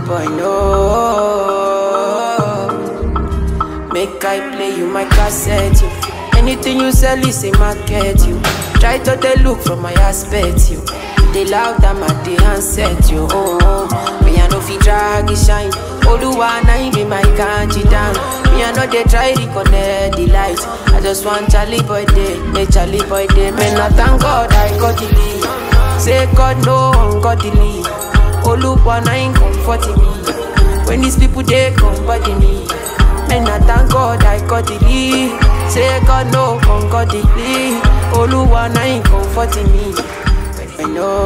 boy no. Make I play you my cassette, you. Anything you sell is a market, you. Try to dey look from my aspect, you. They loud am at the handset, you. Oh, oh. Me I no fit drag it shine. Oluwa na him be my kanji down. Me I no dey try reconnect the light. I just want Charlie boy day, make Charlie boy day. Man, I thank God I got the lead. Say God no ungodly. Oluwa na him comforting me. When these people they come body me. Man, I thank God I got the lead. Say God no ungodly. Oluwa na him comforting me. I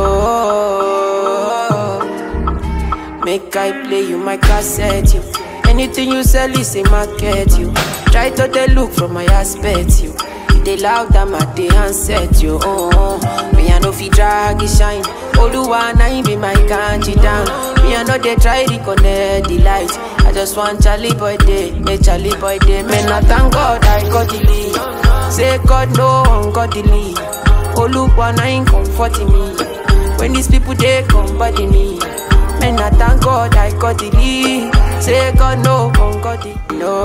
know. Make I play you my cassette, you. Anything you sell is a market, you. Try to dey look from my aspect, you. They loud am at the handset, you. Oh, oh. Me I no fit drag it shine. Oluwa na him be my kanji down. Me I no dey try reconnect the light. I just want Charlie boy day, make Charlie boy day. Man, I thank God I got the lead. Say God no ungodly. Oluwa na him comforting me. When these people they come body me. Man, I thank God I got the lead. Say God no ungodly.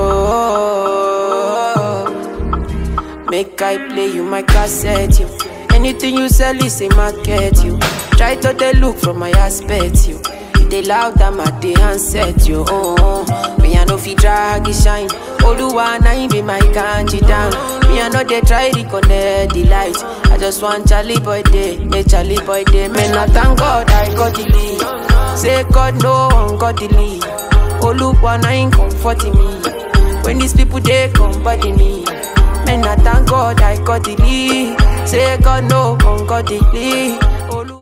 No. Make I play you my cassette, you. Anything you sell is a market, you. Try to dey look from my aspect, you. They loud am at the handset, you. Oh, oh. Me I no fit drag it shine. Oluwa na him be my kanji down. Me I no dey try reconnect the light. I just want Charlie boy day, make Charlie boy day. Man, I thank God I got the lead. Say God no ungodly. Oluwa na him comforting me. When these people they come body me. Man, I thank God I got the lead. Say God no ungodly.